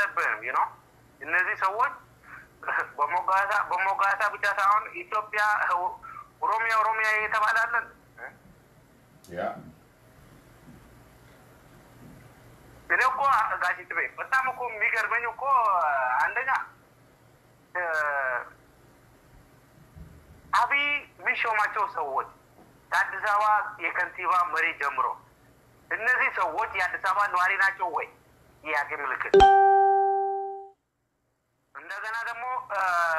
የለብንም ነው እነዚህ ሰዎች በሞጋሳ በሞጋሳ ብቻ ሳይሆን ኢትዮጵያ ኦሮሚያ ኦሮሚያ የተባላለን ያ እኔ እኮ ጋሽት ቤት በጣም እኮ የሚገርመኝ እኮ አንደኛ እ፣ አብይ የሚሾማቸው ሰዎች ከአዲስ አበባ የከንቲባ መሪ ጀምሮ እነዚህ ሰዎች የአዲስ አበባ ነዋሪ ናቸው ወይ? ጥያቄ ምልክት። እንደገና ደግሞ እ፣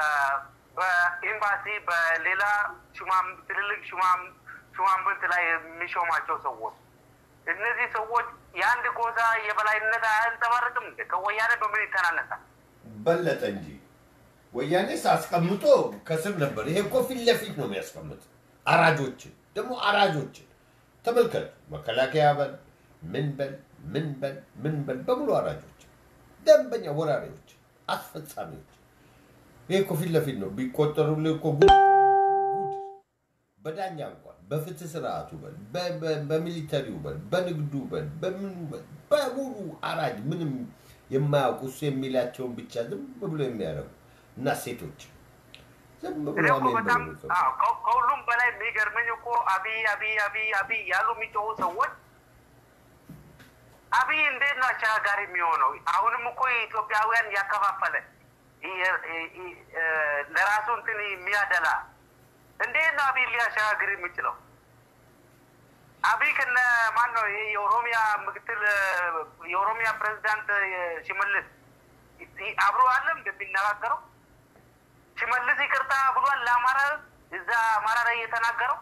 በኤምባሲ በሌላ ሹማም ትልልቅ ሹማም ሹማምንት ላይ የሚሾማቸው ሰዎች እነዚህ ሰዎች የአንድ ጎሳ የበላይነት አያንጸባርቅም እንዴ? ከወያኔ በምን ይተናነሳል? በለጠ እንጂ ወያኔስ አስቀምጦ ከስር ነበር። ይሄ እኮ ፊት ለፊት ነው የሚያስቀምጥ። አራጆችን ደግሞ አራጆችን ተመልከቱ። መከላከያ በል ምን በል ምን በል ምን በል በሙሉ አራጆች፣ ደንበኛ ወራሪዎች፣ አስፈጻሚዎች። ይሄ እኮ ፊት ለፊት ነው ቢቆጠሩልህ እኮ ጉድ ጉድ። በዳኛ እንኳን በፍትህ ስርዓቱ በል በ- በ- በሚሊተሪው በል በንግዱ በል በምኑ በል በሙሉ አራጅ ምንም የማያውቁ እሱ የሚላቸውን ብቻ ዝም ብሎ የሚያደርጉ እና ሴቶች ዝም ብሎ እኔ እኮ አሜን በጣም ብለው የሚቀበሉ። አዎ፣ ከ- ከሁሉም በላይ የሚገርመኝ እኮ አብይ አብይ አብይ አብይ ያሉ የሚጮሁ ሰዎች አብይ እንዴት ነው አሸጋጋሪ የሚሆነው? አሁንም እኮ የኢትዮጵያውያን ያከፋፈለ ይ- ይ- ይ- እ፣ ለራሱ እንትን የሚያደላ እንዴት ነው አብይ ሊያሸጋግር የሚችለው? አብይ ከነ ማን ነው ይሄ የኦሮሚያ ምክትል እ፣ የኦሮሚያ ፕሬዚዳንት እ፣ ሽመልስ ይ- አብሮ አለም እንደሚነጋገረው ሽመልስ ይቅርታ ብሏል ለአማራ ሕዝብ እዛ አማራ ላይ የተናገረው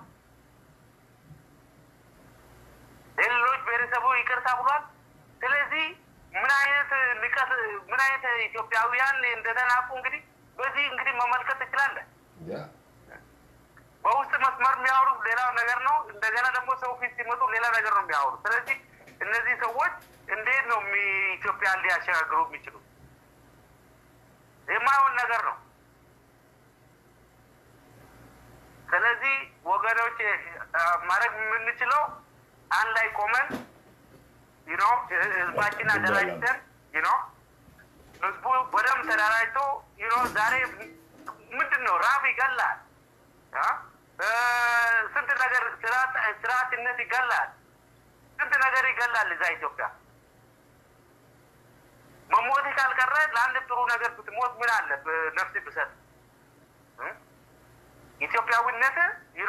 ለሌሎች ብሔረሰቡ ይቅርታ ብሏል። ስለዚህ ምን አይነት ንቀት ምን አይነት ኢትዮጵያውያን እንደተናቁ እንግዲህ በዚህ እንግዲህ መመልከት ትችላለህ። ያ በውስጥ መስመር የሚያወሩት ሌላው ነገር ነው። እንደገና ደግሞ ሰው ፊት ሲመጡ ሌላ ነገር ነው የሚያወሩት። ስለዚህ እነዚህ ሰዎች እንዴት ነው የሚ- ኢትዮጵያን ሊያሸጋግሩ የሚችሉት? የማይሆን ነገር ነው። ስለዚህ ወገኖች ማድረግ የምንችለው አንድ ላይ ቆመን ዩኖ ህዝባችን አደራጅተን ዩኖ ህዝቡ በደንብ ተደራጅቶ ዩኖ ዛሬ ምንድን ነው ራብ ይገላል አ? እ፣ ስንት ነገር ስርዓት- ስርዓትነት ይገላል ስንት ነገር ይገላል እዛ ኢትዮጵያ መሞት ካልቀረ ለአንድ ጥሩ ነገር ብትሞት ምን አለ ብ- ነፍስ ብሰጥ እ? ኢትዮጵያዊነት ዩኖ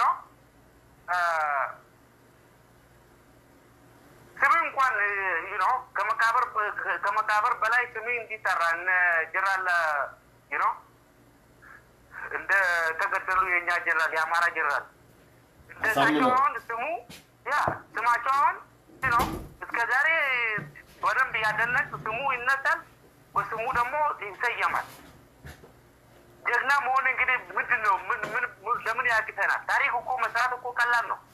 ስም እንኳን ዩኖ ከመቃብር ከመቃብር በላይ ስሜ እንዲጠራ እነ ጀነራል ዩኖ እንደ ተገደሉ የእኛ ጀነራል የአማራ ጀነራል እንደሳቸው አሳምነው። አሁን ስሙ ያ ስማቸው አሁን ዩኖ እስከ ዛሬ በደንብ ያደነቅ ስሙ ይነሳል፣ በስሙ ደግሞ ይሰየማል። ጀግና መሆን እንግዲህ ምንድን ነው? ምን ምን ምን- ለምን ያቅተናል? ታሪክ እኮ መስራት እኮ ቀላል ነው።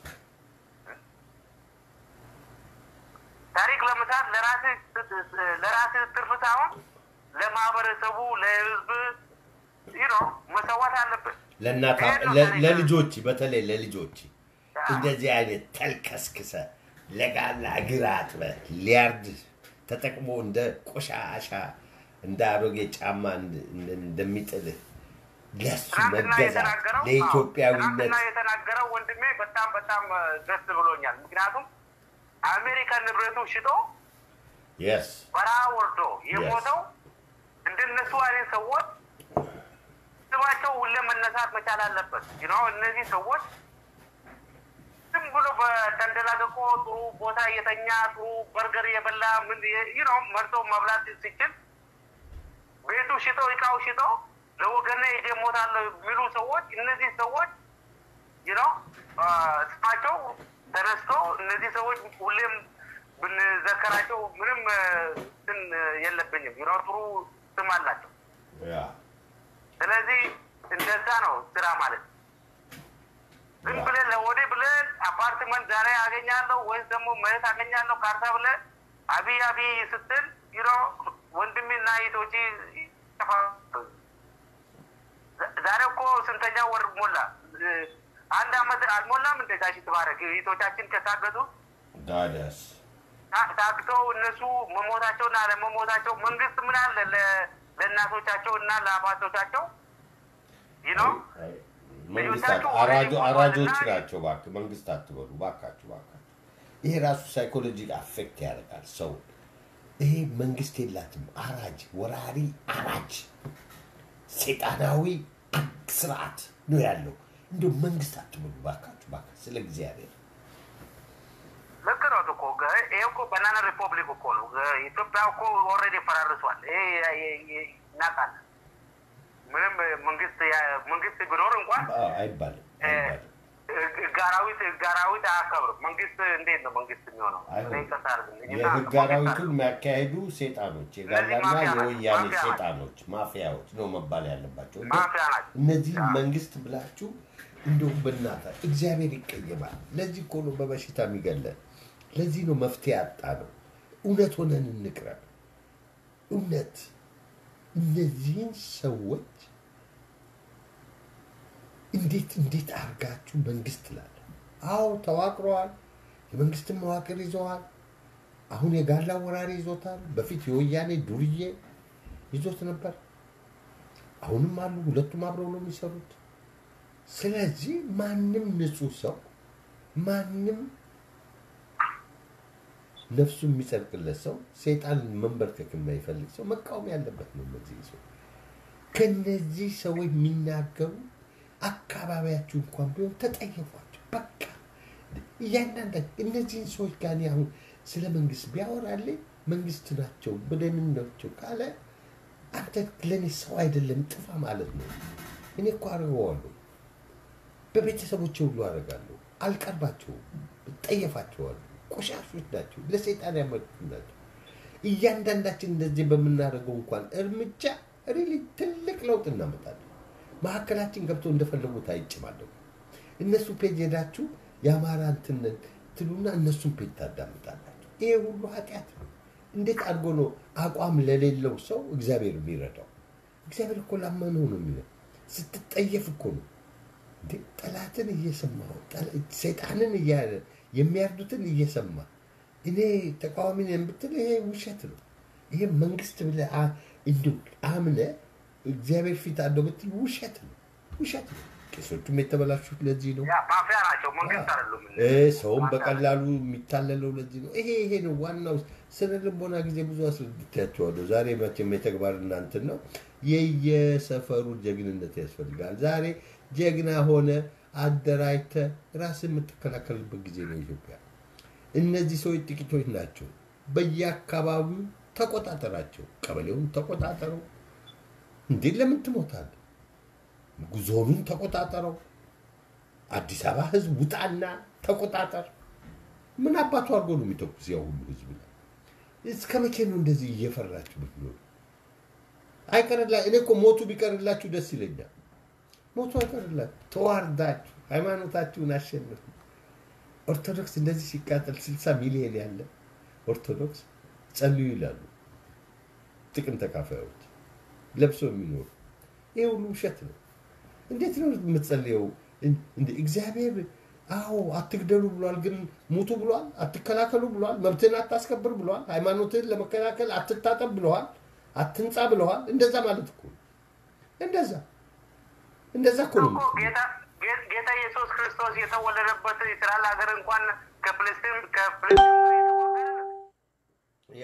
ታሪክ ለመስራት ለራስህ ለራስህ ትርፍ ሳይሆን ለማህበረሰቡ፣ ለህዝብ ይኖ መሰዋት አለብን። ለእናት ይሄን ነው ለ- ታሪክ። ለልጆች በተለይ ለልጆች እንደዚህ አይነት ተልከስክሰ ለጋላ እግር አጥበ ሊያርድ ተጠቅሞ እንደ ቆሻሻ እንደ አሮጌ ጫማ እንድ- እንድ- እንደሚጥልህ ለሱ ትናንትና መገዛት የተናገረው ለኢትዮጵያዊነት ትናንትና የተናገረው ወንድሜ በጣም በጣም እ፣ ደስ ብሎኛል። ምክንያቱም አሜሪካን ንብረቱ ሽጦ የስ በረሃ ወርዶ የሞተው እንደነሱ አይነት ሰዎች ስማቸው ሁሌ መነሳት መቻል አለበት። ዩኖ እነዚህ ሰዎች ዝም ብሎ በተንደላቀቆ ጥሩ ቦታ እየተኛ ጥሩ በርገር እየበላ ምን ዩኖ መርጦ መብላት ሲችል ቤቱ ሽጦ እቃው ሽጦ ለወገነ ይዤ እሞታለሁ የሚሉ ሰዎች እነዚህ ሰዎች ዩኖ ስማቸው ተነስቶ እነዚህ ሰዎች ሁሌም ብንዘከራቸው ምንም እ፣ እንትን የለብኝም። ዩኖ ጥሩ ስም አላቸው። ያ ስለዚህ እንደዛ ነው ስራ ማለት። ዝም ብለን ለወዴ ብለን አፓርትመንት ዛሬ አገኛለሁ ወይስ ደግሞ መሬት አገኛለሁ ካርታ ብለን አብይ አብይ ስትል ዩኖ ወንድሜና እህቶቼ ይጠፋሉ። ዛ- ዛሬ እኮ ስንተኛ ወር ሞላ? እ፣ አንድ አመት አልሞላም እንደ ጋሽ ትባረክ እህቶቻችን ከታገቱ ዳዳስ ታ- ታግተው እነሱ መሞታቸውና አለመሞታቸው መንግስት ምን አለ ለ- ለእናቶቻቸው እና ለአባቶቻቸው ይህ ነው መንግስታት አራጆ አራጆች ናቸው። እባክህ መንግስት አትበሉ እባካችሁ፣ እባካችሁ። ይሄ ራሱ ሳይኮሎጂ አፌክት ያደርጋል ሰው። ይሄ መንግስት የላትም። አራጅ፣ ወራሪ፣ አራጅ፣ ሴጣናዊ ስርዓት ነው ያለው። እንዲሁ መንግስት አትበሉ እባካችሁ፣ እባካችሁ ስለ እግዚአብሔር ልክ ነው እኮ ገ- ይሄ እኮ ባናና ሪፐብሊክ እኮ ነው። ገ- ኢትዮጵያ እኮ ኦልሬዲ ፈራርሷል። ይሄ የ- የ- የ- እናውቃለን። ምንም መንግስት ያ- መንግስት ቢኖር እንኳን አ- አይባልም አይባልም። ህግ አራዊት ህግ አራዊት አያከብርም። መንግስት እንዴት ነው መንግስት የሚሆነው? አይሆንም። እኔ ይቅርታ አድርግልኝ እና የህግ አራዊቱን የሚያካሄዱ ሴጣኖች፣ የጋላና ማፊያ ናቸው፣ የወያኔ ማፊያ ናቸው። ሴጣኖች፣ ማፊያዎች ነው መባል ያለባቸው። እንደ ማፊያ ናቸው። እነዚህ መንግስት ብላችሁ እንደው በእናታ እግዚአብሔር ይቀየማል። ለዚህ እኮ ነው በበሽታ የሚገለን። ለዚህ ነው መፍትሄ ያጣ ነው። እውነት ሆነን እንቅረብ። እውነት እነዚህን ሰዎች እንዴት እንዴት አድርጋችሁ መንግስት ላለ አዎ ተዋቅረዋል። የመንግስትን መዋቅር ይዘዋል። አሁን የጋላ ወራሪ ይዞታል። በፊት የወያኔ ዱርዬ ይዞት ነበር። አሁንም አሉ። ሁለቱም አብረው ነው የሚሰሩት። ስለዚህ ማንም ንጹህ ሰው ማንም ነፍሱ የሚጸድቅለት ሰው ሰይጣን መንበርከክ የማይፈልግ ሰው መቃወም ያለበት ነው። እነዚህ ሰው ከነዚህ ሰዎች የሚናገሩ አካባቢያችሁ እንኳን ቢሆን ተጠየፏቸው። በቃ እያንዳንዳቸው እነዚህን ሰዎች ጋር እኔ አሁን ስለ መንግስት ቢያወራልኝ መንግስት ናቸው ብለንም ናቸው ካለ አንተ ለእኔ ሰው አይደለም ጥፋ ማለት ነው። እኔ እኮ አድርገዋለሁ። በቤተሰቦቼ ሁሉ አደርጋለሁ። አልቀርባቸውም፣ ጠየፋቸዋለሁ። ቆሻሾች ናቸው፣ ለሰይጣን ያመልኩ ናቸው። እያንዳንዳችን እንደዚህ በምናደርገው እንኳን እርምጃ ሪሊ ትልቅ ለውጥ እናመጣለን። መካከላችን ገብተው እንደፈለጉት አይጭማለሁ። እነሱ ፔጅ ሄዳችሁ የአማራ እንትንን ትሉና እነሱን ፔጅ ታዳምጣላችሁ። ይሄ ሁሉ ኃጢአት ነው። እንዴት አድርጎ ነው አቋም ለሌለው ሰው እግዚአብሔር የሚረዳው? እግዚአብሔር እኮ ላመነው ነው የሚለው። ስትጠየፍ እኮ ነው እንዴ ጠላትን እየሰማው ሰይጣንን እያለ የሚያርዱትን እየሰማ እኔ ተቃዋሚ ነኝ ብትል ይሄ ውሸት ነው። ይሄ መንግስት ብለህ አ- እንዲሁ አምነህ እግዚአብሔር ፊት አለው ብትል ውሸት ነው፣ ውሸት ነው። ቄሶቹም የተበላሹት ለዚህ ነው። ያ ማፊያ ናቸው፣ መንግስት አይደሉም። እ ሰውም በቀላሉ የሚታለለው ለዚህ ነው። ይሄ ይሄ ነው ዋናው። ስነ ልቦና ጊዜ ብዙ አስረድቻቸዋለሁ። ዛሬ መቼም የተግባር እናንትን ነው። የየሰፈሩ ጀግንነት ያስፈልጋል። ዛሬ ጀግና ሆነ አደራጅተ ራስ የምትከላከልበት ጊዜ ነው ኢትዮጵያ። እነዚህ ሰዎች ጥቂቶች ናቸው። በየአካባቢው ተቆጣጠራቸው። ቀበሌውን ተቆጣጠረው። እንዴ ለምን ትሞታለህ? ዞኑን ተቆጣጠረው። አዲስ አበባ ህዝብ ውጣና ተቆጣጠር። ምን አባቱ አድርጎ ነው የሚተኩስ ያው ሁሉ ህዝብ ላይ? እስከ መቼ ነው እንደዚህ እየፈራችሁ ምትኖሩ? አይቀርላ እኔ እኮ ሞቱ ቢቀርላችሁ ደስ ይለኛል። ሞቱ አይቀርላችሁ፣ ተዋርዳችሁ ሃይማኖታችሁን አሸንፉ። ኦርቶዶክስ እንደዚህ ሲቃጠል ስልሳ ሚሊዮን ያለ ኦርቶዶክስ ጸልዩ ይላሉ። ጥቅም ተካፋዮች ለብሶ የሚኖሩ ይሄ ሁሉ ውሸት ነው። እንዴት ነው የምትጸልየው? እንደ እግዚአብሔር አዎ አትግደሉ ብሏል፣ ግን ሙቱ ብሏል። አትከላከሉ ብሏል። መብትህን አታስከብር ብሏል። ሃይማኖትህን ለመከላከል አትታጠብ ብለዋል። አትንጻ ብለዋል። እንደዛ ማለት እኮ ነው። እንደዛ እንደዛ እኮ ነው እኮ የምትለው። ጌታ ጌ- ጌታ ኢየሱስ ክርስቶስ የተወለደበት እስራኤል ሀገር እንኳን ከፍልስጤም ከፍልስጤም የተወገደ ነው። ያ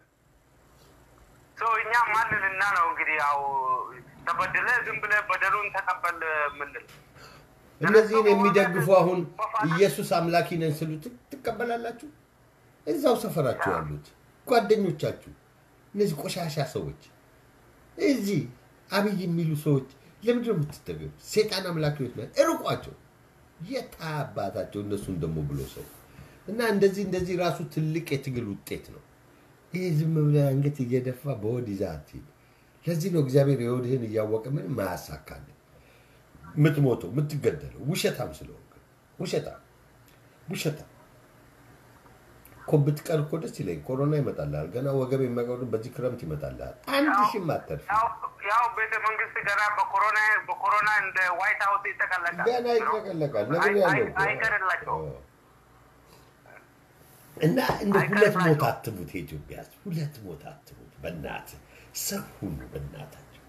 ሰው እኛ ማንንና ነው እንግዲህ ያው ተበድለ ዝም ብለህ በደሉን ተቀበል ምንል እነዚህን የሚደግፉ አሁን ኢየሱስ አምላኪ ነን ስሉ ት- ትቀበላላችሁ? እዛው ሰፈራችሁ ያሉት ጓደኞቻችሁ፣ እነዚህ ቆሻሻ ሰዎች እዚህ አብይ የሚሉ ሰዎች ለምንድን ነው የምትጠገቡ? ሴጣን አምላኪዎች ነ እርቋቸው። የት አባታቸው እነሱን ደግሞ ብሎ ሰው እና እንደዚህ እንደዚህ ራሱ ትልቅ የትግል ውጤት ነው። ይሄ ዝም ብለህ አንገት እየደፋ በሆድ ይዘህ አትሂድ። ለዚህ ነው እግዚአብሔር የሆድህን እያወቀ ምንም አያሳካልን የምትሞተው የምትገደለው ውሸታም ስለሆንክ ውሸታም ውሸታም እኮ ብትቀር እኮ ደስ ይለኝ። ኮሮና ይመጣልሃል። ገና ወገብ የሚያቀዱ በዚህ ክረምት ይመጣልሃል። አንድ ሺህም አተርፍ ያው ያው ቤተ መንግስት ገና በኮሮና በኮሮና እንደ ዋይት ሀውስ ይጠቀለቃል ገና ይጠቀለቃል። ነገር አይ- ያለው አይ- አይቀርላቸውም። እና እንደ ሁለት አይቀርም ሞት ናቸው። አትሙት፣ የኢትዮጵያ ሕዝብ ሁለት ሞት አትሙት። በእናትህ ሰው ሁኑ፣ በእናታቸው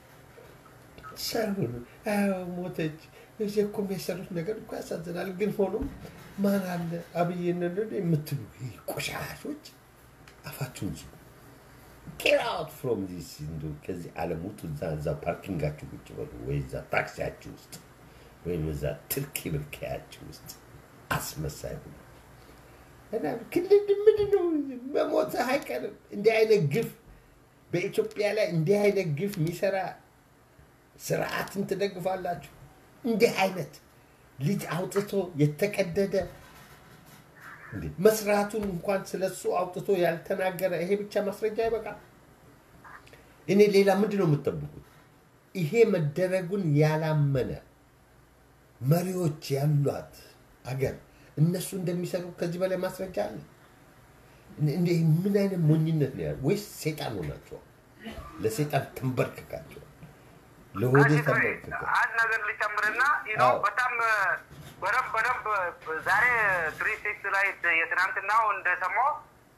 ሰው ሁኑ። አዎ ሞተች። እዚህ እኮ የሚያሰሩት ነገር እኮ ያሳዝናል። ግን ሆኖም ማን አለ አብይን የምትሉ ይህ ቆሻሾች አፋችሁን ዝጉ። ጌት አውት ፍሮም ዚስ እንደው ከዚህ ዓለም ውጡ። እዛ እዛ ፓርኪንጋችሁ ቁጭ በሉ፣ ወይ እዛ ታክሲያችሁ ውስጥ ወይም እዛ ትርኪ ብርካያችሁ ውስጥ አስመሳይ ሁኑ። እና ክልል ምንድን ነው መሞትህ አይቀርም። እንዲህ አይነት ግፍ በኢትዮጵያ ላይ እንዲህ አይነት ግፍ የሚሰራ ስርዓትን ትደግፋላችሁ? እንዲህ አይነት ልጅ አውጥቶ የተቀደደ እንዴ! መስራቱን እንኳን ስለሱ አውጥቶ ያልተናገረ ይሄ ብቻ ማስረጃ ይበቃል። እኔ ሌላ ምንድን ነው የምጠብቁት? ይሄ መደረጉን ያላመነ መሪዎች ያሏት አገር እነሱ እንደሚሰሩ ከዚህ በላይ ማስረጃ አለ? እንደ ምን አይነት ሞኝነት ነው ያለው? ወይስ ሴጣን ሆናቸዋል? ለሴጣን ተንበርክካቸዋል? ለሆዴ ጋሽ ፍሬ፣ ተንበርክከው አንድ ነገር ልጨምርና ይህ ነው አዎ። በጣም በደንብ በደንብ ዛሬ ትሪ ሲክስ ላይ የትናንትናው እንደሰማው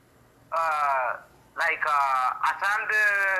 ላይክ አስራ አንድ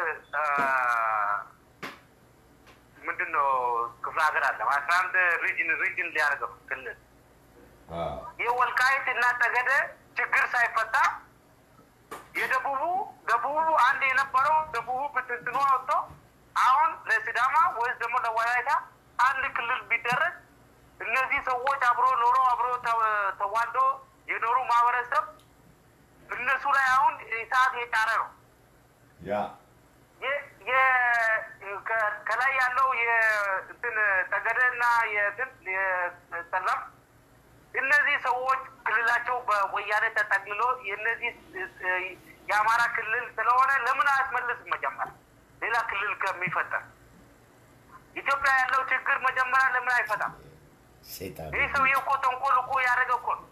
ምንድን ነው ክፍለ ሀገር አለ አስራ አንድ ሪጅን ሪጅን ሊያደርገው ክልል የወልቃይት እና ጠገደ ችግር ሳይፈታ የደቡቡ ደቡቡ አንድ የነበረው ደቡቡ ብትንትኑ ወጥቶ አሁን ለሲዳማ ወይስ ደግሞ ለወላይታ አንድ ክልል ቢደረግ እነዚህ ሰዎች አብሮ ኖሮ አብሮ ተ- ተዋልዶ የኖሩ ማህበረሰብ እነሱ ላይ አሁን እሳት የጫረ ነው። ያ የ- የ- ከ- ከላይ ያለው የእንትን ጠገደ እና የእንትን የጠለም እነዚህ ሰዎች ክልላቸው በወያኔ ተጠቅልሎ የእነዚህ እ፣ የአማራ ክልል ስለሆነ ለምን አያስመልስም? መጀመሪያ ሌላ ክልል ከሚፈጠር ኢትዮጵያ ያለው ችግር መጀመሪያ ለምን አይፈታም? ሴጣን ይህ ሰውዬ እኮ ተንኮል እኮ ያደረገ እኮ ነው።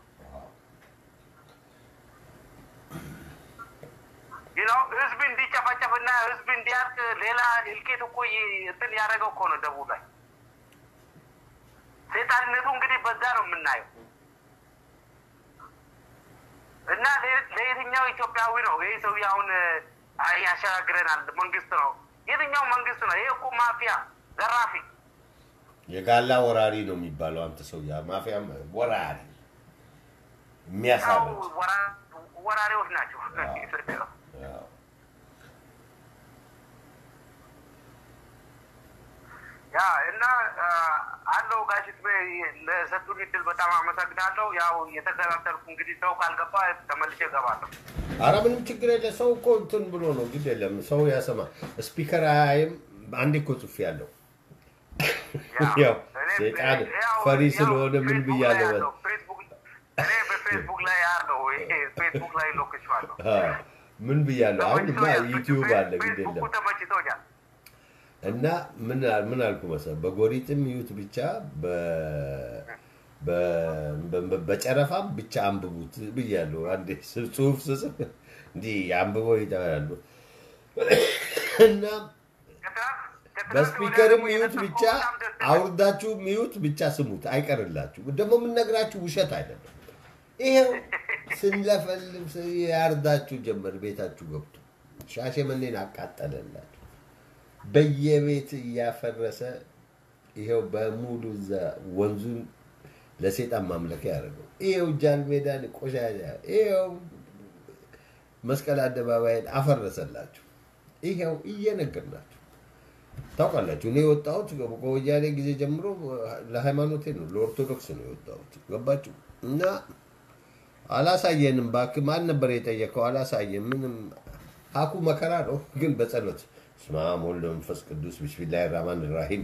ይህ ነው ህዝብ እንዲጨፈጨፍና ህዝብ እንዲያልቅ ሌላ እልቂት እኮ ይ- እንትን ያደረገው እኮ ነው ደቡብ ላይ። ሴጣንነቱ እንግዲህ በዛ ነው የምናየው። እና ለ- ለየትኛው ኢትዮጵያዊ ነው ይህ ሰውዬ አሁን አ፣ ያሸጋግረናል? መንግስት ነው የትኛው መንግስት ነው? ይሄ እኮ ማፊያ ዘራፊ የጋላ ወራሪ ነው የሚባለው። አንተ ሰው ያ ማፊያ ወራሪ ያው የሚያሳርድ ወራ- ወራሪዎች ናቸው። ያው ያ እና አ፣ አለው ጋሽት ለሰጡን እድል በጣም አመሰግናለሁ። ያው የተከታተልኩ እንግዲህ ሰው ካልገባ ተመልሼ እገባለሁ። አረ ምንም ችግር የለ። ሰው እኮ እንትን ብሎ ነው ግድ የለም ሰው ያሰማ። ስፒከር አያይም። አንዴ እኮ ጽፌ ያለው ያው እኔ- ሴጣን ያው- ፈሪ ያው ስለሆነ ምን ፌስቡክ ላይ ብያለሁ? ያለው ፌስቡክ እኔ በፌስቡክ ላይ ያለው ይሄ ፌስቡክ ላይ ሎክችዋለሁ። አዎ፣ ምን ብያለሁ? አሁንማ ተመችቶኛል። ዩቲዩብ አለ ግድ ፌስቡኩ የለም ተመችቶኛል። እና ምን ምን አልኩ መሰለህ፣ በጎሪጥም ይዩት ብቻ በ- በ- በ- በጨረፋም ብቻ አንብቡት ብያለሁ። አንዴ ስ- ጽሁፍ ስጽፍ እንዲህ አንብበው ይጠራሉ እና ከትናንት- ከትናንት በስፒከርም ወዲያ ይዩት ደግሞ ብቻ በጣም ደስ ይላል። አውርዳችሁ ይዩት ብቻ ስሙት፣ አይቀርላችሁ። ደግሞ የምንነግራችሁ ውሸት አይደለም። ይሄው ስንለፈልም ስ- ያርዳችሁ ጀመር። ቤታችሁ ገብቶ ሻሸመኔን አቃጠለላችሁ። በየቤት እያፈረሰ ይሄው በሙሉ እዛ ወንዙን ለሴጣን ማምለኪያ ያደርገው። ይሄው ጃን ሜዳን ቆሻሻ፣ ይሄው መስቀል አደባባይን አፈረሰላችሁ። ይሄው እየነገርናችሁ ታውቃላችሁ። እኔ የወጣሁት ከወያኔ ጊዜ ጀምሮ ለሃይማኖቴ ነው፣ ለኦርቶዶክስ ነው የወጣሁት። ገባችሁ? እና አላሳየንም። እባክህ ማን ነበር የጠየቀው? አላሳየን። ምንም አኩ መከራ ነው፣ ግን በጸሎት ስመ አብ ወወልድ ወመንፈስ ቅዱስ ቢስሚላሂ ራህማን ራሂም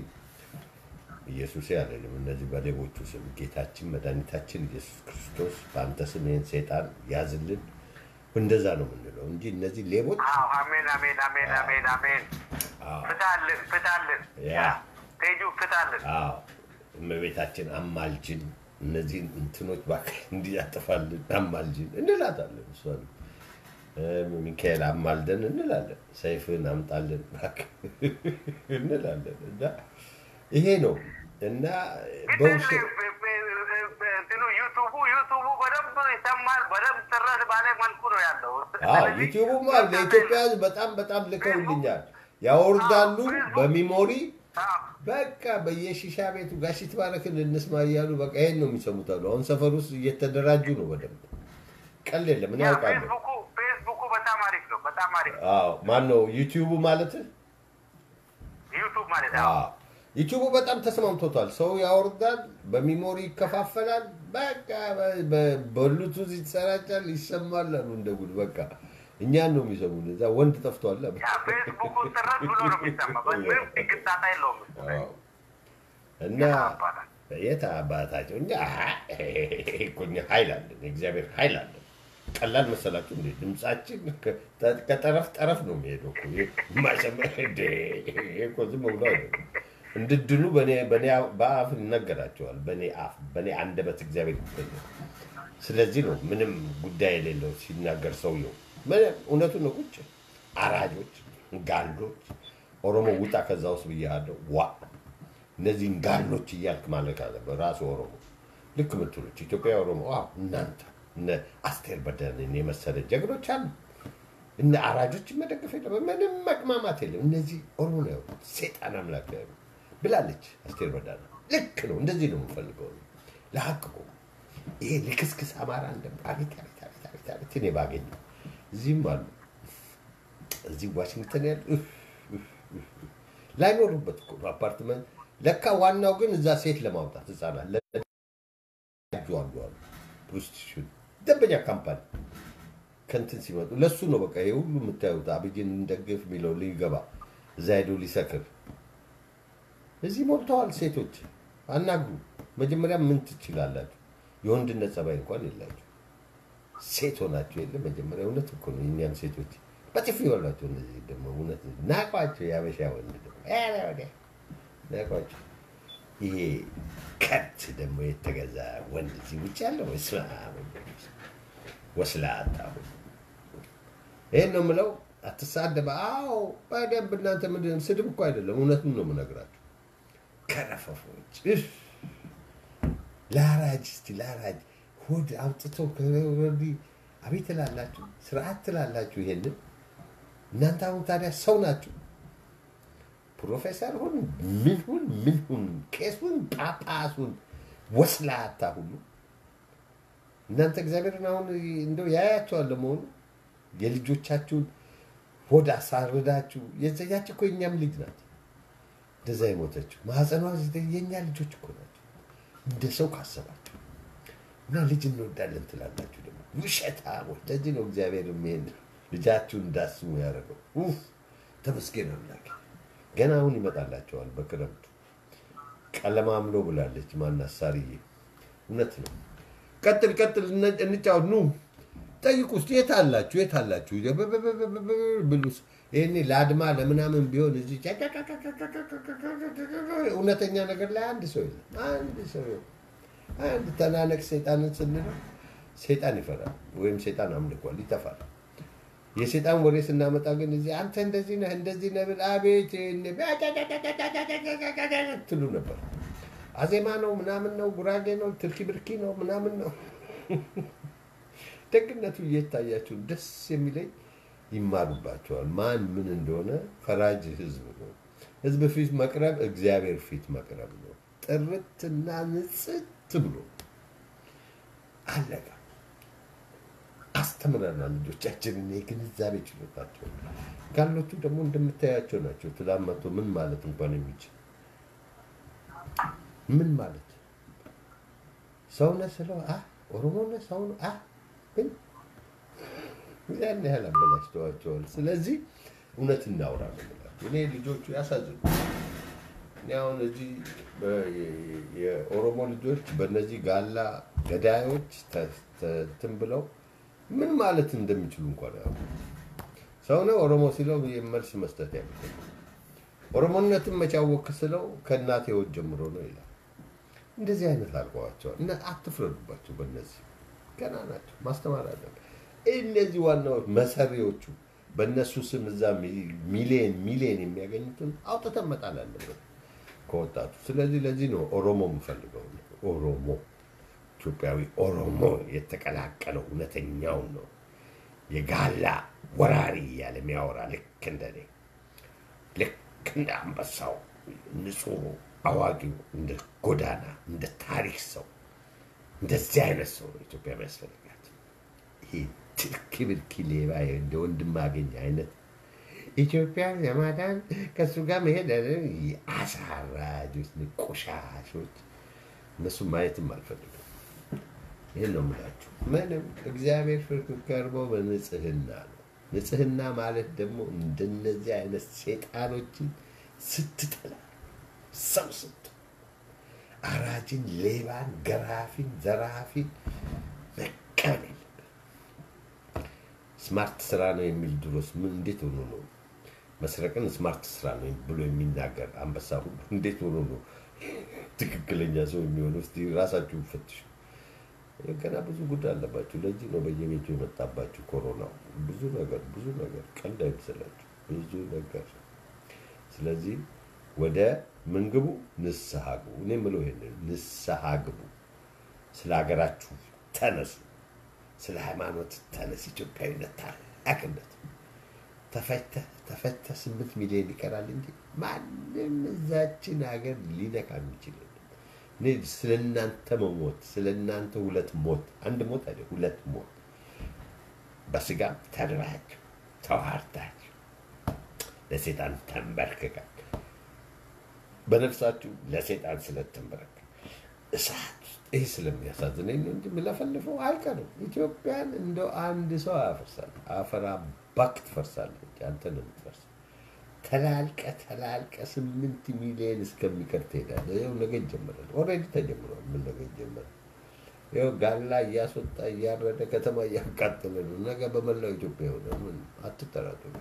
ኢየሱስ ያለንም እነዚህ በሌቦቹ ስም ጌታችን መድኃኒታችን ኢየሱስ ክርስቶስ በአንተ ስም ይህን ሰይጣን ያዝልን። እንደዛ ነው የምንለው እንጂ እነዚህ ሌቦች አዎ፣ አሜን አሜን አሜን አሜን አሜን። አዎ፣ ፍታልን ፍታልን፣ ያ ቴጁ ፍታልን። አዎ እመቤታችን አማልጅን፣ እነዚህን እንትኖች እባክህ እንዲያጠፋልን አማልጅን እንላታለን። እሷን እ፣ ሚካኤል አማልደን እንላለን። ሰይፍን አምጣልን እባክህ እንላለን። እና ይሄ ነው እና በውሸት እንትኑ ዩቱቡ ዩቱቡ በደንብ ሰሙ በማር በደንብ ጥረት ባለ መልኩ ነው ያለው። አዎ ስለዚህ ዩቲዩብማ ለኢትዮጵያ ሕዝብ በጣም በጣም ልከውልኛል። ያወርዳሉ በሚሞሪ አዎ፣ በቃ በየሺሻ ቤቱ ጋሽ ይትባረክን እንስማ እያሉ በቃ ይሄን ነው የሚሰሙት አሉ። አሁን ሰፈር ውስጥ እየተደራጁ ነው በደንብ ቀል የለም ምን ያ ያውቃሉ። ፌስቡኩ ፌስቡኩ በጣም አሪፍ ነው። በጣም አሪፍ ነው። አዎ ማን ነው ዩቲዩቡ ማለት ዩቱብ ማለት ነው። አዎ ዩቲዩቡ በጣም ተስማምቶታል። ሰው ያወርዳል፣ በሚሞሪ ይከፋፈላል። በቃ በ- በ- በብሉቱዝ ይሰራጫል፣ ይሰማል አሉ እንደ ጉድ። በቃ እኛን ነው የሚሰሙን። እዛ ወንድ ጠፍቷል። ያ ፌስቡኩ ጥረት ብሎ ነው የሚሰማ። ምንም ግጣታ የለውም። አዎ። እና የት አባታቸው እኛ እኮ እኛ ኃይል አለን፣ የእግዚአብሔር ኃይል አለን። ቀላል መሰላችሁ እንዴ? ድምጻችን ከ- ከጠረፍ ጠረፍ ነው የሚሄደው እኮ። ይሄ ማሰማ እንዴ! ይሄ እኮ ዝም ብሎ አይደለም። እንድድኑ በእኔ በእኔ በአፍ ይነገራቸዋል። በእኔ አፍ በእኔ አንደበት እግዚአብሔር ይገኛል። ስለዚህ ነው ምንም ጉዳይ የሌለው ሲናገር ሰውየው ምንም እውነቱን ነው። ቁጭ አራጆች፣ ጋሎች ኦሮሞ ውጣ ከዛ ውስጥ ብያለሁ። ዋ እነዚህን ጋሎች እያልክ ማለት አለበት ራሱ ኦሮሞ ልክ ምትሎች ኢትዮጵያ ኦሮሞ ዋው እናንተ እነ አስቴር በዳንን የመሰለ ጀግኖች አሉ። እነ አራጆችን መደገፍ የለም፣ ምንም መቅማማት የለም። እነዚህ ኦሮሞ ነው ያሉት፣ ሴጣን አምላክ ነው ያሉት ብላለች አስቴር በዳነ። ልክ ነው፣ እንደዚህ ነው የምፈልገው ለሀቅ ቆሙ። ይሄ ልክስክስ አማራ እንደ አቤት አቤት አቤት አቤት አቤት እኔ ባገኝ እዚህም አሉ እዚህ ዋሽንግተን ያሉ እፍ፣ እፍ፣ እፍ፣ እፍ። ላይኖሩበት እኮ ነው አፓርትመንት። ለካ ዋናው ግን እዛ ሴት ለማውጣት ህጻናት ለጁ አሉ አሉ ፕሮስቲቱሽን ደንበኛ ካምፓኒ ከንትን ሲመጡ ለሱ ነው በቃ ይሄ ሁሉ የምታዩት አብይን እንደግፍ የሚለው ሊገባ እዛ ሄዶ ሊሰክር እዚህ ሞልተዋል ሴቶች አናግሩ መጀመሪያ ምን ትችላላችሁ የወንድነት ጸባይ እንኳን የላችሁ ሴት ሆናችሁ የለ መጀመሪያ እውነት እኮ ነው የእኛን ሴቶች በጥፊ ይበሏቸው እነዚህ ደግሞ እውነት ናቋቸው የአበሻ ወንድ ደግሞ ኧረ ወዲያ ናቋቸው ይሄ ከብት ደግሞ የተገዛ ወንድ እዚህ ውጭ ያለው ስማ ወስላታ ይህን ነው የምለው አትሳደበ አዎ በደንብ እናንተ ምንድን ስድብ እኮ አይደለም እውነቱን ነው የምነግራችሁ ከረፈፎች እፍ! ላራጅ እስቲ ላራጅ ሆድ አውጥተው ከወዲ አቤት ትላላችሁ ስርዓት ትላላችሁ ይሄንን እናንተ አሁን ታዲያ ሰው ናችሁ ፕሮፌሰር ሁን ምን ሁን ምን ሁን ቄሱን ጳጳሱን ወስላታ ሁሉ እናንተ እግዚአብሔርን አሁን እንደው ያያቸዋል ለመሆኑ የልጆቻችሁን ሆድ አሳርዳችሁ የዘያች እኮ የእኛም ልጅ ናት እንደዛ የሞተችው ማህፀኗ የእኛ ልጆች እኮ ናቸው እንደ ሰው ካሰባችሁ እና ልጅ እንወዳለን ትላላችሁ ደግሞ ውሸታሞች ለዚህ ነው እግዚአብሔር ይሄን ልጃችሁን እንዳስሙ ያደረገው ኡፍ ተመስገን አምላክ ገና አሁን ይመጣላቸዋል በክረምቱ ቀለማምሎ ብላለች ማናት ሳርዬ እውነት ነው ቀጥል ቀጥል እነ- እንጫወት ኑ ጠይቁ ውስጥ የት አላችሁ የት አላችሁ ብሉስ ይሄኔ ለአድማ ለምናምን ቢሆን እዚህ እውነተኛ ነገር ላይ አንድ ሰው የለም አንድ ሰው የለም አንድ ተናነቅ ሰይጣንን ስንለው ሰይጣን ይፈራል ወይም ሰይጣን አምልኳል ይጠፋል የሰይጣን ወሬ ስናመጣ ግን እዚህ አንተ እንደዚህ ነህ እንደዚህ ነህ ብል አቤት ትሉ ነበር አዜማ ነው ምናምን ነው ጉራጌ ነው ትርኪ ብርኪ ነው ምናምን ነው ደግነቱ እየታያችሁ ደስ የሚለኝ ይማሩባቸዋል ማን ምን እንደሆነ ፈራጅ ህዝብ ነው ህዝብ ፊት መቅረብ እግዚአብሔር ፊት መቅረብ ነው ጥርትና ንጽት ብሎ አለቀ አስተምረናል ልጆቻችንን የግንዛቤ ችሎታቸው ጋሎቹ ደግሞ እንደምታያቸው ናቸው ትላንት መቶ ምን ማለት እንኳን የሚችል ምን ማለት ሰውነ ስለው አ ኦሮሞነ ሰው ነው አ ግን ያን ያህል አበላሽተዋቸዋል ስለዚህ እውነት እናውራ ነው የምላቸው እኔ ልጆቹ ያሳዝኑ እኔ አሁን እዚህ በ- የ- የኦሮሞ ልጆች በእነዚህ ጋላ ገዳዮች ተ- ተ- እንትን ብለው ምን ማለት እንደሚችሉ እንኳን ያው ሰው ነው ኦሮሞ ሲለው መልስ መስጠት ያለ ኦሮሞነትን መቻወክ ስለው ከእናቴ ወት ጀምሮ ነው ይላል። እንደዚህ አይነት አልቀዋቸዋል እና አትፍረዱባቸው። በእነዚህ ገና ናቸው፣ ማስተማር አለብን። እነዚህ ዋናዎች መሰሪዎቹ በእነሱ ስም እዛ ሚ- ሚሊየን ሚሊየን የሚያገኙትን አውጥተን መጣል አለብን ከወጣቱ። ስለዚህ ለዚህ ነው ኦሮሞ የምፈልገው ኦሮሞ ኢትዮጵያዊ ኦሮሞ የተቀላቀለው እውነተኛው ነው። የጋላ ወራሪ እያለ የሚያወራ ልክ እንደኔ ልክ እንደ አንበሳው ንጹሕ አዋቂው እንደ ጎዳና እንደ ታሪክ ሰው እንደዚህ አይነት ሰው ነው ኢትዮጵያ የሚያስፈልጋት። ይሄ ትርኪ ብርኪ ሌባ እንደ ወንድም አገኝ አይነት ኢትዮጵያ ለማዳን ከእሱ ጋር መሄድ አሳራጆች፣ ቆሻሾች እነሱ ማየትም አልፈልግም። ይህን ነው የምላችሁ። ምንም እግዚአብሔር ፍርድ ቀርበው በንጽህና ነው። ንጽህና ማለት ደግሞ እንደነዚህ አይነት ሴጣኖችን ስትጠላ ሰው ስት አራጅን፣ ሌባን፣ ገራፊን፣ ዘራፊን መቀበል የለብን። ስማርት ስራ ነው የሚል ድሮስ ምን እንዴት ሆኖ ነው መስረቅን ስማርት ስራ ነው ብሎ የሚናገር አንበሳ ሁሉ እንዴት ሆኖ ነው ትክክለኛ ሰው የሚሆነው? እስቲ ራሳችሁን ፈትሹ። ገና ብዙ ጉዳይ አለባችሁ። ለዚህ ነው በየቤቱ የመጣባችሁ ኮሮናው። ብዙ ነገር ብዙ ነገር ቀልድ አይመስላችሁ፣ ብዙ ነገር። ስለዚህ ወደ ምን ግቡ? ንስሐ ግቡ። እኔ የምለው ይሄንን ንስሐ ግቡ። ስለ ሀገራችሁ ተነሱ። ስለ ሃይማኖት ተነስ። ኢትዮጵያዊነት ታላቅነት ተፈተህ ተፈተህ ስምንት ሚሊዮን ይቀራል እንጂ ማንም እዛችን ሀገር ሊነካ የሚችል የለም። እኔ ስለ እናንተ መሞት ስለ እናንተ ሁለት ሞት አንድ ሞት አይደል ሁለት ሞት በስጋም ተድራችሁ ተዋርዳችሁ ለሴጣን ተንበርክካችሁ በነፍሳችሁ ለሴጣን ስለተንበረከ እሳት ይህ ስለሚያሳዝነኝ ነው እንጂ የምለፈልፈው አይቀርም። ኢትዮጵያን እንደው አንድ ሰው አያፈርሳል። አፈር አባክ ትፈርሳለች። አንተ ነው የምትፈርሰው። ተላልቀ ተላልቀ ስምንት ሚሊዮን እስከሚቀር ትሄዳለህ። ይኸው ነገ ይጀምራል። ኦልሬዲ ተጀምሯል። ምን ነገ ይጀምራል? ይኸው ጋላ እያስወጣ እያረደ ከተማ እያቃጠለ ነው። ነገ በመላው ኢትዮጵያ ይሆናል። ምን አትጠራጠሩ።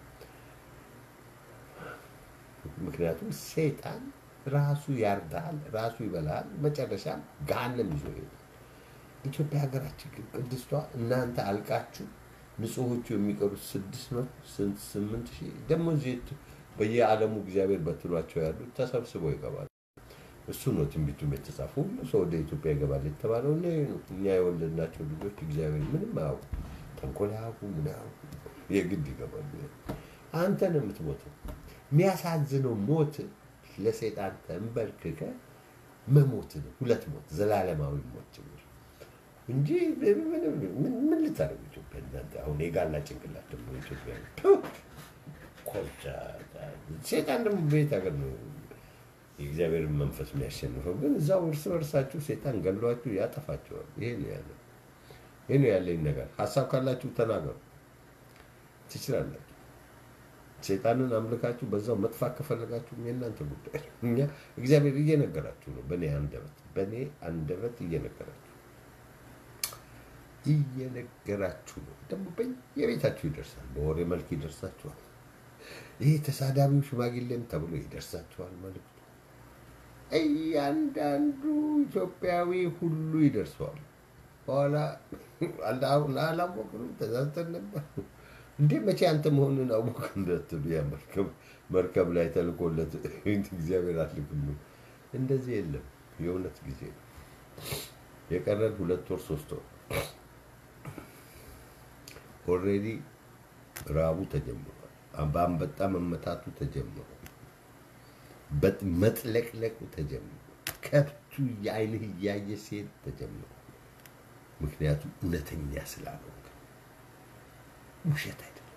ምክንያቱም ሰይጣን ራሱ ያርዳል፣ ራሱ ይበላል፣ መጨረሻም ገሃነም ይዞ ይሄዳል። ኢትዮጵያ ሀገራችን ግን ቅድስቷ እናንተ አልቃችሁ ንጹሖቹ የሚቀሩት ስድስት ነው ስምንት ሺህ ደግሞ እዚህ በየዓለሙ እግዚአብሔር በትሏቸው ያሉት ተሰብስበው ይገባሉ። እሱ ነው ትንቢቱም የተጻፈ ሁሉ ሰው ወደ ኢትዮጵያ ይገባል የተባለው እኔ ነው። እኛ የወለድናቸው ልጆች እግዚአብሔር ምንም አያውቁ፣ ተንኮል አያውቁ፣ ምን አያውቁ፣ የግድ ይገባሉ። አንተ ነው የምትሞተው። የሚያሳዝነው ሞት ለሰይጣን ተንበርክከ መሞት ነው። ሁለት ሞት፣ ዘላለማዊ ሞት ጭምር እንጂ ምን ልታደርጉ ኢትዮጵያ? እናንተ አሁን የጋላ ጭንቅላት ደግሞ ኢትዮጵያ ኮቻ ሴጣን ደግሞ በየት ሀገር ነው የእግዚአብሔርን መንፈስ የሚያሸንፈው? ግን እዛው እርስ በርሳችሁ ሴጣን ገሏችሁ ያጠፋቸዋል። ይሄ ነው ያለው። ይሄ ነው ያለኝ ነገር። ሀሳብ ካላችሁ ተናገሩ፣ ትችላላችሁ። ሴጣንን አምልካችሁ በዛው መጥፋት ከፈለጋችሁ የእናንተ ጉዳይ። እኛ እግዚአብሔር እየነገራችሁ ነው፣ በእኔ አንደበት በእኔ አንደበት እየነገራችሁ እየነገራችሁ ነው። ደግሞ በየቤታችሁ ይደርሳል፣ በወሬ መልክ ይደርሳችኋል። ይህ ተሳዳቢው ሽማግሌም ተብሎ ይደርሳችኋል መልዕክቱ። እያንዳንዱ ኢትዮጵያዊ ሁሉ ይደርሰዋል። በኋላ አላወቅንም፣ ተዛዝተን ነበር እንዴ መቼ አንተ መሆንን አወቅ እንዳትሉ ያ መርከብ መርከብ ላይ ተልኮለት እግዚአብሔር አልክም። እንደዚህ የለም። የእውነት ጊዜ ነው የቀረን ሁለት ወር ሶስት ወር ኦልሬዲ ራቡ ተጀምሯል። በአንበጣ መመታቱ ተጀምሯል። መጥለቅለቁ ተጀምሯል። ከብቱ የአይንህ እያየ ሴት ተጀምሯል። ምክንያቱም እውነተኛ ስላልሆንክ ውሸት አይደለም።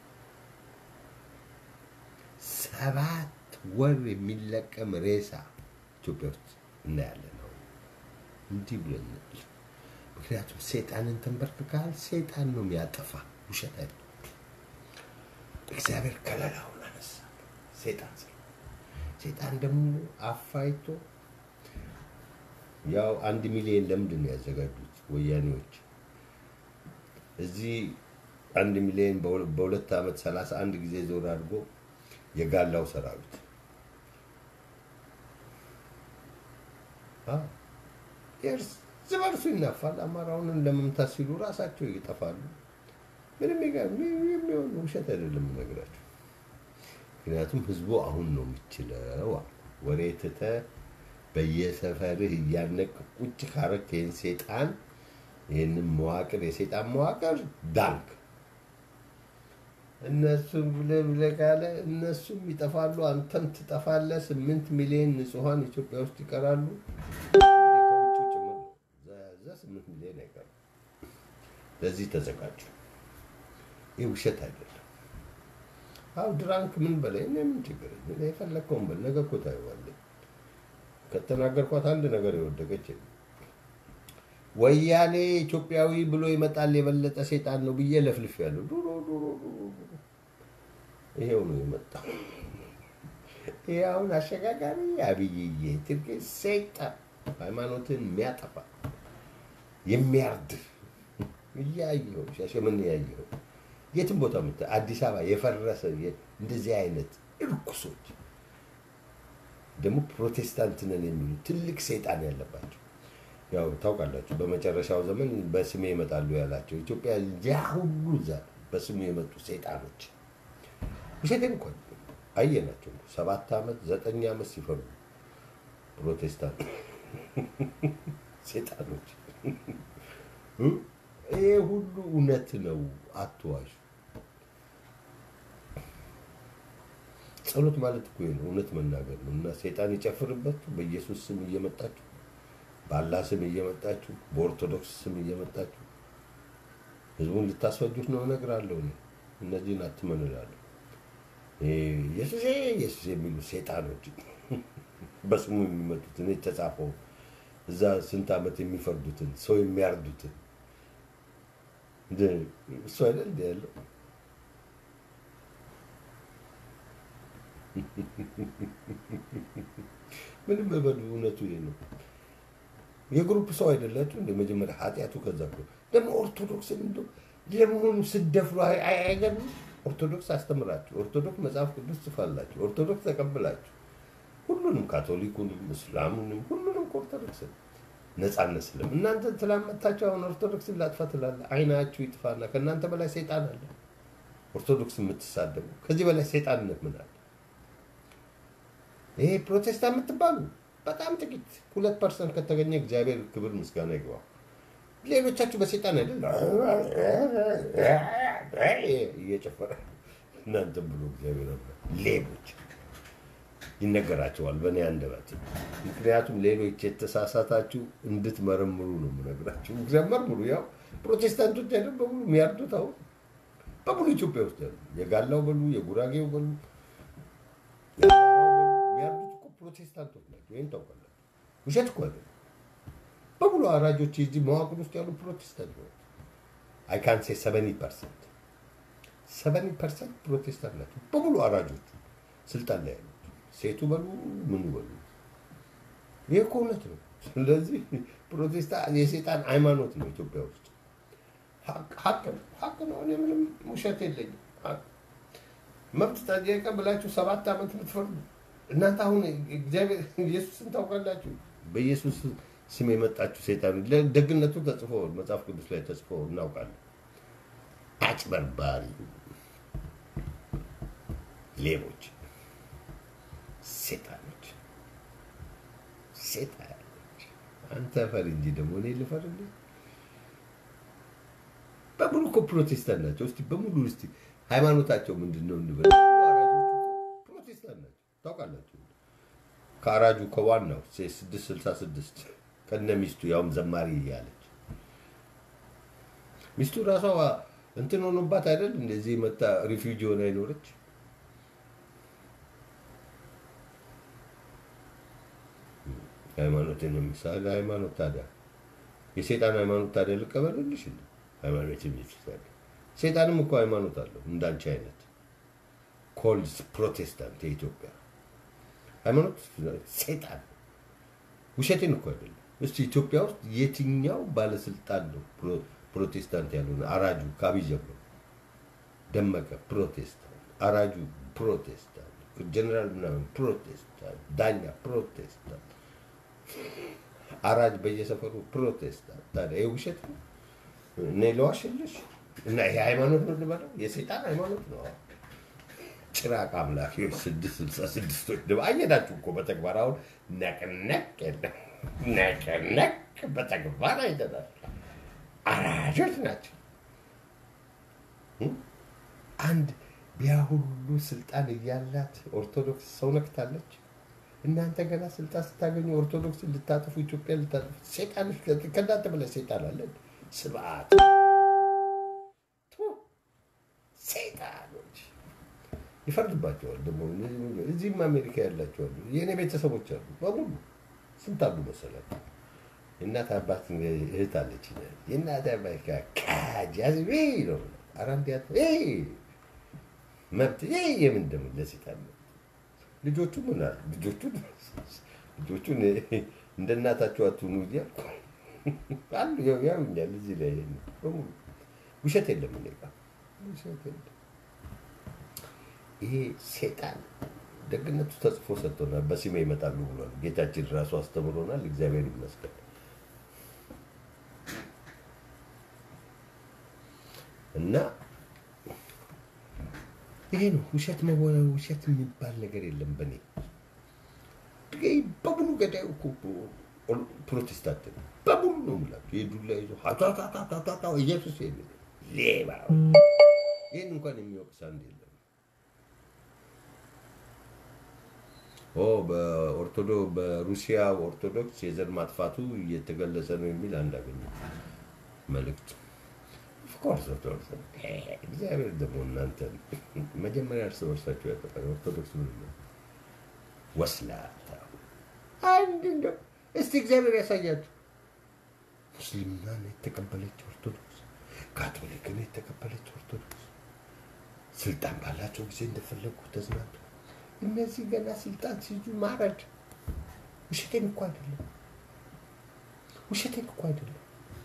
ሰባት ወር የሚለቀም ሬሳ ኢትዮጵያ ውስጥ እናያለን። አሁን እንዲህ ብለን ምክንያቱም ሴጣንን ተንበርክካል። ሴጣን ነው የሚያጠፋ፣ ውሸት አይደለም። እግዚአብሔር ከለላውን አነሳ። ሴጣን ስለ ሴጣን ደግሞ አፋይቶ ያው አንድ ሚሊዮን ለምንድን ነው ያዘጋጁት ወያኔዎች? እዚህ አንድ ሚሊዮን በሁለት ዓመት ሰላሳ አንድ ጊዜ ዞር አድርጎ የጋላው ሰራዊት እርስ በርሱ ይናፋል። አማራውን ለመምታት ሲሉ ራሳቸው ይጠፋሉ። ምንም የሚሆን ውሸት አይደለም የምነግራቸው። ምክንያቱም ህዝቡ አሁን ነው የሚችለው። ወሬ ትተህ በየሰፈርህ እያነቅ ቁጭ ካረክ ይህን ሴጣን ይህንን መዋቅር የሴጣን መዋቅር ዳንክ። እነሱም ብለህ ብለህ ካለ እነሱም ይጠፋሉ፣ አንተም ትጠፋለህ። ስምንት ሚሊዮን ንጹሐን ኢትዮጵያ ውስጥ ይቀራሉ። እንግዲህ ከውጭ ጭምር ነው። እዛ ስምንት ሚሊዮን አይቀርም። ለዚህ ተዘጋጁ። ይህ ውሸት አይደለም። አው ድራንክ ምን በላይ እኔ ምን ችግር እኔ የፈለግከውን በል። ነገ እኮ ታየዋለህ። ከተናገርኳት አንድ ነገር የወደቀች የለም። ወያኔ ኢትዮጵያዊ ብሎ ይመጣል የበለጠ ሴጣን ነው ብዬ ለፍልፍ ያለው ዱሮ ዱሮ ዱሮ ዱሮ ይሄው ነው የመጣው። ይሄ አሁን አሸጋጋሪ አብይዬ ትርክ ሰይጣን ሃይማኖትን የሚያጠፋ የሚያርድ እያየው ሻሸመኔ ያየው የትም ቦታ ምት አዲስ አበባ የፈረሰ የ- እንደዚህ አይነት እርኩሶች ደግሞ ፕሮቴስታንት ነን የሚሉ ትልቅ ሰይጣን ያለባቸው ያው ታውቃላችሁ፣ በመጨረሻው ዘመን በስሜ ይመጣሉ ያላቸው ኢትዮጵያ ያ ሁሉ እዛ በስሙ የመጡ ሰይጣኖች ውሸቴን እንኳን አየናቸው። ሰባት ዓመት ዘጠኝ ዓመት ሲፈሩ ፕሮቴስታንት ሰይጣኖች ይሄ ሁሉ እውነት ነው። አትዋሹ። ጸሎት ማለት እኮ ይሄ ነው፣ እውነት መናገር ነው። እና ሰይጣን ይጨፍርባችሁ በኢየሱስ ስም እየመጣችሁ በአላህ ስም እየመጣችሁ በኦርቶዶክስ ስም እየመጣችሁ ህዝቡን ልታስፈጁት ነው እነግራለሁ። እኔ እነዚህን አትመኑ እላለሁ። ይሄ ኢየሱሴ ኢየሱስ የሚሉ ሰይጣኖች በስሙ የሚመጡት እኔ የተጻፈው እዛ ስንት ዓመት የሚፈርዱትን ሰው የሚያርዱትን እንደ እሱ አይደል እንደ ያለው ምንም በሉ እውነቱ ይሄ ነው። የግሩፕ ሰው አይደላችሁ እንደ መጀመሪያ ኃጢአቱ ከዛ እኮ ደግሞ ኦርቶዶክስን እንደ ለመሆኑ ስደፍሩ አይ- አይ- አይገርምም? ኦርቶዶክስ አስተምራችሁ ኦርቶዶክስ መጽሐፍ ቅዱስ ጽፋላችሁ ኦርቶዶክስ ተቀብላችሁ ሁሉንም ካቶሊኩንም እስላሙንም ሁሉንም ከኦርቶዶክስ ነፃነት ስለም እናንተ ትላመታችሁ አሁን ኦርቶዶክስን ላጥፋ ትላለ። አይናችሁ ይጥፋና ከእናንተ በላይ ሰይጣን አለ። ኦርቶዶክስ የምትሳደቡ ከዚህ በላይ ሰይጣንነት ምን አለ? ይሄ ፕሮቴስታንት የምትባሉ በጣም ጥቂት ሁለት ፐርሰንት ከተገኘ እግዚአብሔር ክብር ምስጋና ይግባው። ሌሎቻችሁ በሰይጣን አይደል እየጨፈረ እናንተም ብሎ እግዚአብሔር አምላክ ሌቦች ይነገራቸዋል በእኔ አንደበት። ምክንያቱም ሌሎች የተሳሳታችሁ እንድትመረምሩ ነው የምነግራችሁ። እግዚአብሔር መርምሩ። ያው ፕሮቴስታንቶች አይደል በሙሉ የሚያርዱት አሁን በሙሉ ኢትዮጵያ ውስጥ ያሉ የጋላው በሉ የጉራጌው በሉ የአማራው በሉ የሚያርዱት እኮ ፕሮቴስታንቶች ናቸው። ይህን ታውቃላችሁ። ውሸት እኮ አይደለም። በሙሉ አራጆች የዚህ መዋቅር ውስጥ ያሉ ፕሮቴስታንት ናቸው። አይ ካን ሴ ሰቨኒ ፐርሰንት ሰቨኒ ፐርሰንት ፕሮቴስታንት ናቸው በሙሉ አራጆቹ ስልጣን ላይ ያሉት ሴቱ በሉ ምኑ በሉ ይህ እኮ እውነት ነው። ስለዚህ ፕሮቴስታንት የሴጣን ሃይማኖት ነው ኢትዮጵያ ውስጥ ሀቅ ሀቅ ነው ሀቅ ነው። እኔ ምንም ውሸት የለኝም። ሀቅ መብት ጠየቀ ብላችሁ ሰባት ዓመት የምትፈርዱ እናንተ አሁን እግዚአብሔር ኢየሱስን ታውቃላችሁ። በኢየሱስ ስም የመጣችሁ ሰይጣን ደግነቱ ተጽፎ መጽሐፍ ቅዱስ ላይ ተጽፎ እናውቃለን። አጭበርባሪ ሌቦች፣ ሴጣኖች፣ ሴጣኖች። አንተ ፈር እንጂ ደግሞ እኔ ልፈር እንዴ? በሙሉ እኮ ፕሮቴስታንት ናቸው። እስቲ በሙሉ እስቲ ሃይማኖታቸው ምንድን ነው እንበል። አራጆቹ እኮ ፕሮቴስታንት ናቸው። ታውቃላችሁ ከአራጁ ከዋናው ስድስት ስልሳ ስድስት ከነ ሚስቱ ያውም ዘማሪ እያለች ሚስቱ ራሷ እንትን ሆኖባት አይደል እንደዚህ መታ ሪፊውጂ ሆና አይኖረች ሃይማኖትን የሚሳለ ሃይማኖት ታዲያ የሴጣን ሃይማኖት ታዲያ ልቀበልልሽ እንዴ? ሃይማኖት የሚሳለ ሴጣንም እኮ ሃይማኖት አለው እንዳንቺ አይነት ኮልድ ፕሮቴስታንት የኢትዮጵያ ሃይማኖት ሴጣን ውሸቴን እኮ አይደለም። እስቲ ኢትዮጵያ ውስጥ የትኛው ባለስልጣን ነው ፕሮ- ፕሮቴስታንት ያልሆነ? አራጁ ከአብይ ጀምሮ ደመቀ ፕሮቴስታንት፣ አራጁ ፕሮቴስታንት፣ ጀነራል ምናምን ፕሮቴስታንት፣ ዳኛ ፕሮቴስታንት፣ አራጅ በየሰፈሩ ፕሮቴስታንት። ታዲያ ይህ ውሸት ነው? እኔ ለዋሽልሽ እና ይሄ ሃይማኖት ነው ልበለው? የሰይጣን ሃይማኖት ነው። ጭራቅ አምላኪዎች ስድስት ስልሳ ስድስቶች ደግሞ አየናችሁ እኮ በተግባር አሁን ነቅነቅ የለም ነቅነቅ በተግባር አይተናል። አራጆች ናቸው። አንድ ያ ሁሉ ስልጣን እያላት ኦርቶዶክስ ሰው ነክታለች። እናንተ ገና ስልጣን ስታገኙ ኦርቶዶክስን ልታጠፉ ኢትዮጵያ ልታጠፉ ሴጣን ከእናንተ በላይ ሴጣን አለ። ስብዓት ሴጣኖች ይፈርድባቸዋል። ደግሞ እዚህም አሜሪካ ያላቸው አሉ፣ የእኔ ቤተሰቦች አሉ በሙሉ ስንት አሉ መሰላችሁ? የእናት አባት እህት አለች። የእናት አባት ጋር ካጃዝቤ ነው አራንድ ያ መብት የምን ደግሞ ለሴጣን መብት ልጆቹ ምን አሉ? ልጆቹን ልጆቹን እንደ እናታቸው አትሁኑ እያልኩ አሉ ያውኛል። እዚህ ላይ በሙሉ ውሸት የለም እኔ ጋር ውሸት የለም። ይሄ ሴጣን ደግነቱ ተጽፎ ሰጥቶናል። በስሜ ይመጣሉ ብሏል። ጌታችን ራሱ አስተምሮናል። እግዚአብሔር ይመስገን። እና ይሄ ነው ውሸት መሆነ ውሸት የሚባል ነገር የለም። በእኔ በሙሉ ገዳዩ እኮ ፕሮቴስታንት ነው። በሙሉ ነው የምላቸው። የዱላ ይዞ ሀታታታታታ ኢየሱስ የሚል ሌባ። ይህን እንኳን የሚወቅስ አንድ የለም። ኦ በኦርቶዶ በሩሲያ ኦርቶዶክስ የዘር ማጥፋቱ እየተገለጸ ነው የሚል አንድ አገኘ መልእክት። ኦፍኮርስ ኦርቶዶክስ እግዚአብሔር ደግሞ እናንተ መጀመሪያ እርስ በርሳቸው ያጠፋል። ኦርቶዶክስ ምን ነው ወስላታ አንድ እንደው እስቲ እግዚአብሔር ያሳያችሁ። ሙስሊምናን የተቀበለች ኦርቶዶክስ፣ ካቶሊክን የተቀበለች ኦርቶዶክስ ስልጣን ባላቸው ጊዜ እንደፈለጉ ተዝናንቱ። እነዚህ ገና ስልጣን ሲይዙ ማረድ። ውሸቴን እኮ አይደለም፣ ውሸቴን እኮ አይደለም።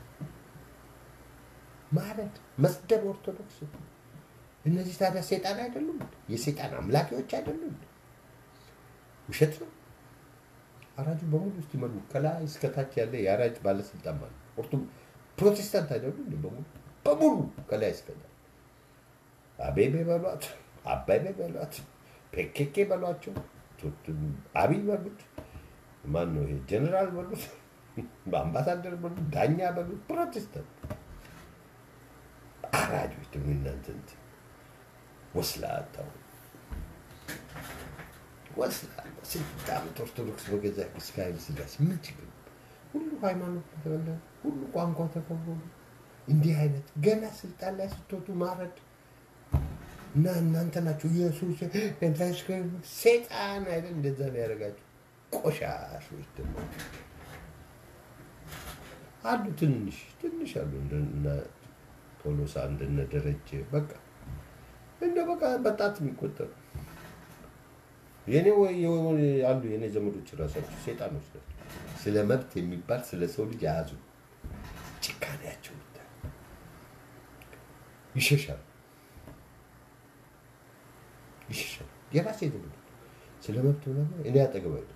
ማረድ፣ መስደብ ኦርቶዶክስ። እነዚህ ታዲያ ሴጣን አይደሉም? የሴጣን አምላኪዎች አይደሉም? ውሸት ነው። አራጁ በሙሉ ውስጥ ይመሩ ከላይ እስከታች ያለ የአራጅ ባለስልጣን ማለት ኦርቶ ፕሮቴስታንት አይደሉ እንደ በሙሉ በሙሉ ከላይ እስከታች አቤቤ በሏት፣ አባቤ በሏት፣ ፔኬኬ በሏቸው፣ አብይ በሉት፣ ማን ነው ይሄ ጀኔራል በሉት፣ በአምባሳደር በሉት፣ ዳኛ በሉት፣ ፕሮቴስታንት አራጆች ደግሞ እናንተ እንትን ወስላታው ወስላታ ስንት ዓመት ኦርቶዶክስ በገዛ እስካይል ስጋስ ምን ችግር ሁሉ ሃይማኖት ተበላ ሁሉ ቋንቋ ተከብሮ እንዲህ አይነት ገና ስልጣን ላይ ስትወጡ ማረድ እና እናንተ ናችሁ ኢየሱስ ሴጣን አይደል እንደዛ ቢያደርጋችሁ ቆሻሾች ደግሞ አሉ ትንሽ ትንሽ አሉ እንደነ ቶሎሳ እንደነ ደረጀ በቃ እንደ በቃ በጣት የሚቆጠሩ የኔ ወይ አሉ የኔ ዘመዶች ራሳቸው ሴጣኖች ናቸው። ስለ መብት የሚባል ስለ ሰው ልጅ የያዙ ጭካኔያቸው ይሸሻል ይሸሻል። የራሴ ዘመዶች ስለ መብት ምናምን እኔ አጠገብ አይደርሱ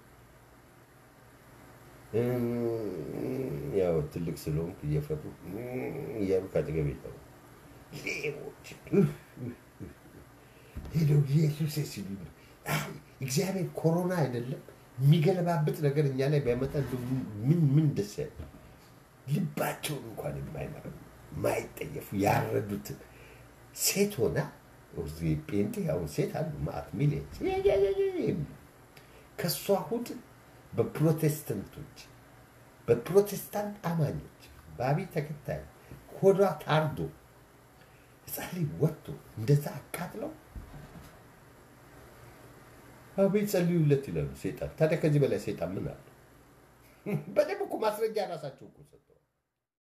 ያው ትልቅ ስለሆንኩ እየፈሩ እያሉ ከአጠገብ ይጠሩ ሌቦች ሄደው ኢየሱስ ሲሉ እግዚአብሔር ኮሮና አይደለም የሚገለባብጥ ነገር እኛ ላይ ቢያመጣ ምን ምን ደስ ያለ ልባቸውን እንኳን የማይመረ ማይጠየፉ ያረዱትን ሴት ሆና ጴንጤ አሁን ሴት አሉ ማአት ሚሊዮን ከእሷ ሁድ በፕሮቴስታንቶች በፕሮቴስታንት አማኞች በአብይ ተከታይ ሆዷ ታርዶ ህፃን ልጅ ወጥቶ እንደዛ አቃጥለው አቤት ጸልዩለት ይላሉ ሴጣን። ታዲያ ከዚህ በላይ ሴጣን ምን አለ? በደንብ እኮ ማስረጃ ራሳቸው እኮ ሰጠው።